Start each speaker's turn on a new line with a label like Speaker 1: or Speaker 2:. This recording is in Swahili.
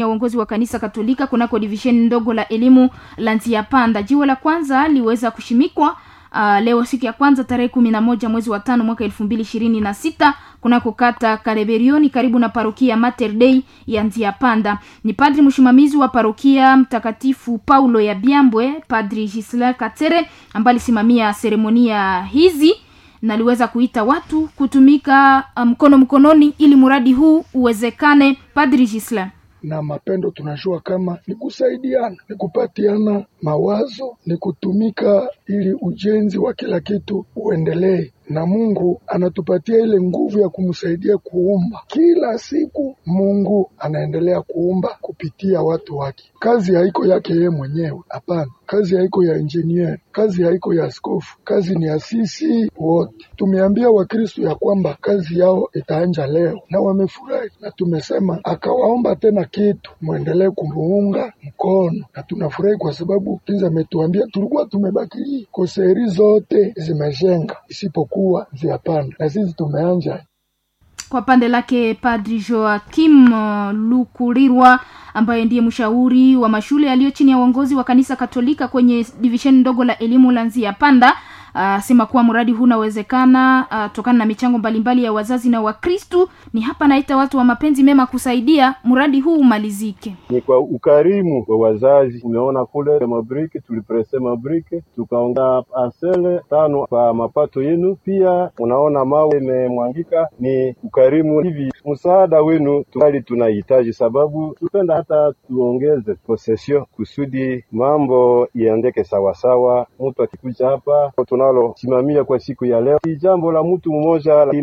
Speaker 1: ya uongozi wa kanisa Katolika kunako divisheni ndogo la elimu la Nzia Panda. Jiwe la kwanza liweza kushimikwa uh, leo siku ya kwanza tarehe kumi na moja mwezi wa tano mwaka elfu mbili ishirini na sita kunako kata Kareberioni karibu na parokia Mater Dei ya Nzia Panda. Ni padri msimamizi wa parokia Mtakatifu Paulo ya Byambwe, Padri Gisela Katere ambaye alisimamia seremonia hizi na aliweza kuita watu kutumika mkono um, mkononi ili mradi huu uwezekane. Padri Gisela
Speaker 2: na mapendo tunajua kama ni kusaidiana, ni kupatiana mawazo, ni kutumika ili ujenzi wa kila kitu uendelee, na Mungu anatupatia ile nguvu ya kumsaidia kuumba. Kila siku Mungu anaendelea kuumba kupitia watu wake. Kazi haiko yake yeye mwenyewe, hapana. Kazi haiko ya engineer, kazi haiko ya askofu, kazi ni ya sisi wote. Tumeambia Wakristo ya kwamba kazi yao itaanja leo, na wamefurahi, na tumesema akawaomba tena kitu, mwendelee kumuunga mkono, na tunafurahi kwa sababu kinza ametuambia tulikuwa tumebaki koseri zote zimejenga isipokuwa Nziapanda, na sisi tumeanja
Speaker 1: kwa pande lake Padri Joakim uh, Lukurirwa ambaye ndiye mshauri wa mashule yaliyo chini ya uongozi wa kanisa Katolika kwenye divisheni ndogo la elimu la Nzia Panda asema uh, kuwa mradi huu unawezekana uh, tokana na michango mbalimbali ya wazazi na Wakristu. Ni hapa naita watu wa mapenzi mema kusaidia mradi huu umalizike.
Speaker 3: Ni kwa ukarimu wa wazazi. Umeona kule mabrike, tuliprese mabrike tukaonga asele tano kwa mapato yenu. Pia unaona mawe imemwangika, ni ukarimu hivi. Msaada wenu tungali tunahitaji, sababu tupenda hata tuongeze posesio kusudi mambo iendeke sawasawa. Mtu akikuja hapa tunalosimamia kwa siku ya leo, ni jambo la mtu mmoja